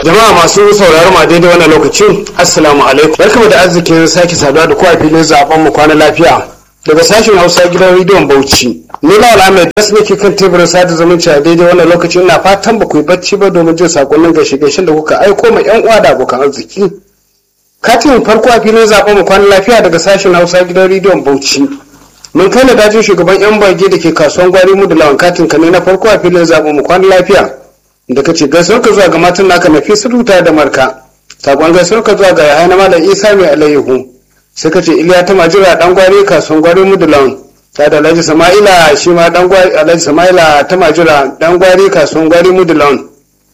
Jama'a masu sauraron ma daidai wannan lokacin Assalamu alaikum. Barkamu da arzikin sake saduwa da kowa filin zaben mu kwana lafiya. Daga sashen Hausa gidan rediyon Bauchi. Ni Lawal Ahmed das nake kan teburin sada zumunci a daidai wannan lokacin ina fatan ba ku yi bacci ba domin jin sakonnin gaishe gaishen da kuka aiko ma yan uwa da abokan arziki. Katin farko a filin zaben mu kwana lafiya daga sashen Hausa gidan rediyon Bauchi. Mun kai na dajin shugaban yan bage da ke kasuwan gwari mu da lawan katin ka ne na farko a filin zaben mu kwana lafiya. da ka ce gaisuwar ka zuwa ga matan naka na fi suruta da marka sakon gaisuwar ka zuwa ga yahaya na malam isa mai alayyahu sai ka ce iliya ta majira dan gwari kasuwan gwari mudulan ta da alhaji sama'ila shi ma dan gwari alhaji sama'ila ta majira dan gwari kasuwan gwari mudulan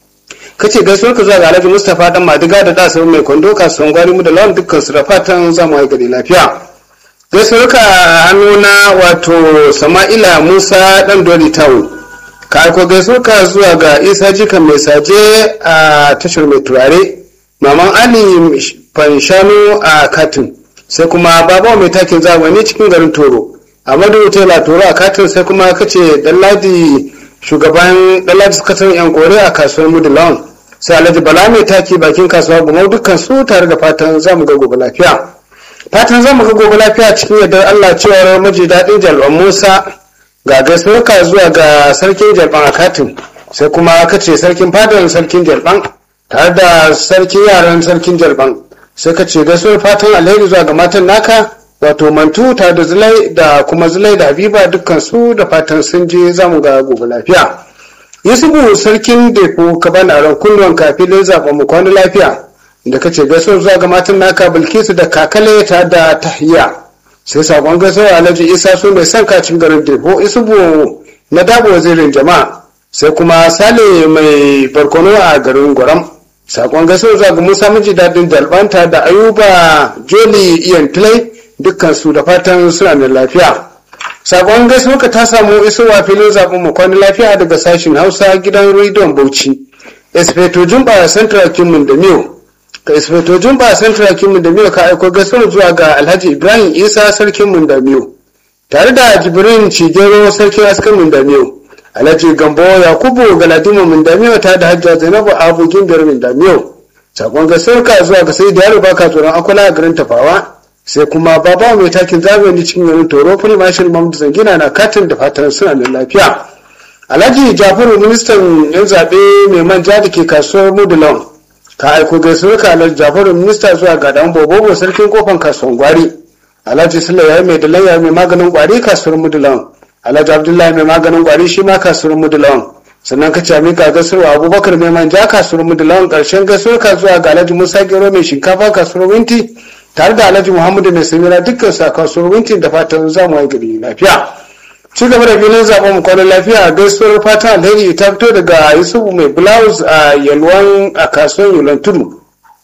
ka ce gaisuwar ka zuwa ga alhaji mustapha dan madiga da dasa mai kwando kasuwan gwari mudulan dukkan su da fatan zamu yi gari lafiya gaisuwar ka hannu na wato sama'ila musa dan doli town ka aiko gaiso ka zuwa ga isa jikan mai saje a tashar mai turare maman ali fanshanu a katin sai kuma babawa mai takin zamani cikin garin toro amadu tela toro a katin sai kuma kace dalladi shugaban dalladi sakataren yan kore a kasuwar mudulawan sai alhaji bala mai taki bakin kasuwa gumau dukkan su tare da fatan zamu ga gobe lafiya fatan zamu ga gobe lafiya cikin yardar allah cewar maji daɗin jalwan musa ga gaisuwarka zuwa ga sarkin jalban a katin sai kuma ka ce sarkin fadar sarkin jalban tare da sarkin yaran sarkin jalban sai ka ce gaisuwar fatan alheri zuwa ga matan naka wato mantu tare da zulai da kuma zulai da habiba dukkan su da fatan sun je zamu ga gobe lafiya yusufu sarkin depo ka bani aron kunnuwan kafilin zaɓen mu kwana lafiya da ka ce gaisuwar zuwa ga matan naka bilkisu da kakale tare da tahiya sai sakon gaisuwa alhaji isa su mai son kacin garin debo isubu na dabo wazirin jama'a sai kuma sale mai barkono a garin gwaram sakon gaisuwa zuwa ga musa miji dadin dalbanta da ayuba joli iyan tilai dukkan su da fatan suna da lafiya sakon gaisuwa ka ta samu isowa filin zaɓen mu kwani lafiya daga sashen hausa gidan rediyon bauchi espeto jumba central kimin da miyo ka isfeto jumba central kimin da miyo ka aiko gaisuwar zuwa ga alhaji ibrahim isa sarkin mundamiyo tare da jibrin cigero sarkin askan mundamiyo alhaji gambo yakubu galadima mundamiyo ta da hajja zainabu abu gimbiyar mundamiyo sakon gaisuwar ka zuwa ga sai da yaro baka tsoron akwala a garin tafawa sai kuma baba mai takin zamani cikin garin toro fili mashin mamdu zangina na katin da fatan suna da lafiya alhaji jafaru ministan yan zaɓe mai manja da ke kasuwar mudulon ka aiko gaisuwar ka alhaji jafaru minista zuwa ga dan bobobo sarkin kofan kasuwan gwari alhaji sula ya mai dalan ya mai maganin gwari kasuwar mudulan alhaji abdullahi mai maganin gwari shi ma kasuwar mudulan sannan ka cami ka gaisuwar abubakar mai manja kasuwar mudulan karshen gaisuwar ka zuwa ga alhaji musa gero mai shinkafa kasuwar winti tare da alhaji muhammadu mai samira dukkan su a kasuwar winti da fatan zamu yi gari lafiya ci gaba da filin zaben mu kwanan lafiya a gaisuwar fatan alheri ta fito daga yusufu mai blouse a yalwan a kasuwar yalwan tudu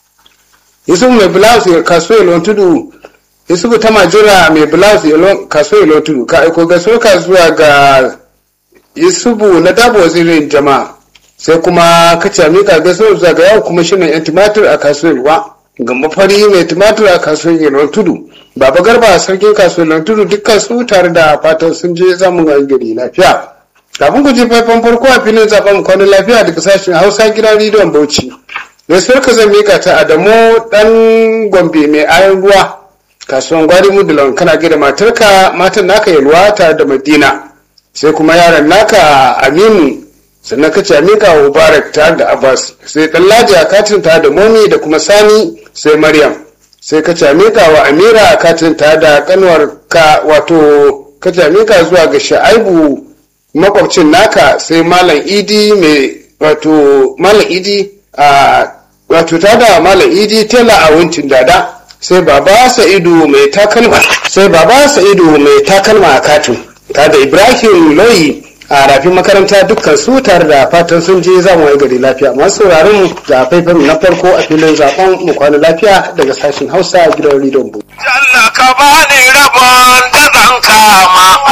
yusufu mai blouse a kasuwar yalwan tudu yusufu ta majira mai blouse kasuwar yalwan tudu ka aiko gaisuwar ka zuwa ga yusufu na dabo wazirin jama'a sai kuma ka ce mika gaisuwar zuwa ga yawon kuma shirin yan tumatir a kasuwar yalwa ga mafari mai tumatir a kasuwar yalwan tudu baba garba sarkin kasuwar tudu dukkan su tare da fatan sun je zamun gari lafiya kafin ku je faifan farko a filin zaben kwanan lafiya daga sashen hausa gidan rediyon bauchi gaisuwar ka zan mika ta adamu dan gombe mai ayan ruwa kasuwan gwari mudulon kana gida matarka matan naka yalwa tare da madina sai kuma yaran naka aminu sannan ka ce mika wa mubarak tare da abbas sai dan ladi a katin tare da momi da kuma sani sai maryam sai ka camika wa amira a katin tare da kanwar ka wato ka camika zuwa ga sha'aibu makwabcin naka sai malam idi mai wato malam idi a wato ta da malam idi tela a wincin dada sai baba sa'idu mai takalma sai baba sa'idu mai takalma a katin ta da ibrahim loyi a rafin makaranta dukkan su tare da fatan sun je za mu yi gari lafiya masu sauraron mu ga faifan na farko a filin zaben mu kwana lafiya daga sashen hausa gidan rediyon bu. Jalla ka bani rabon da zan kama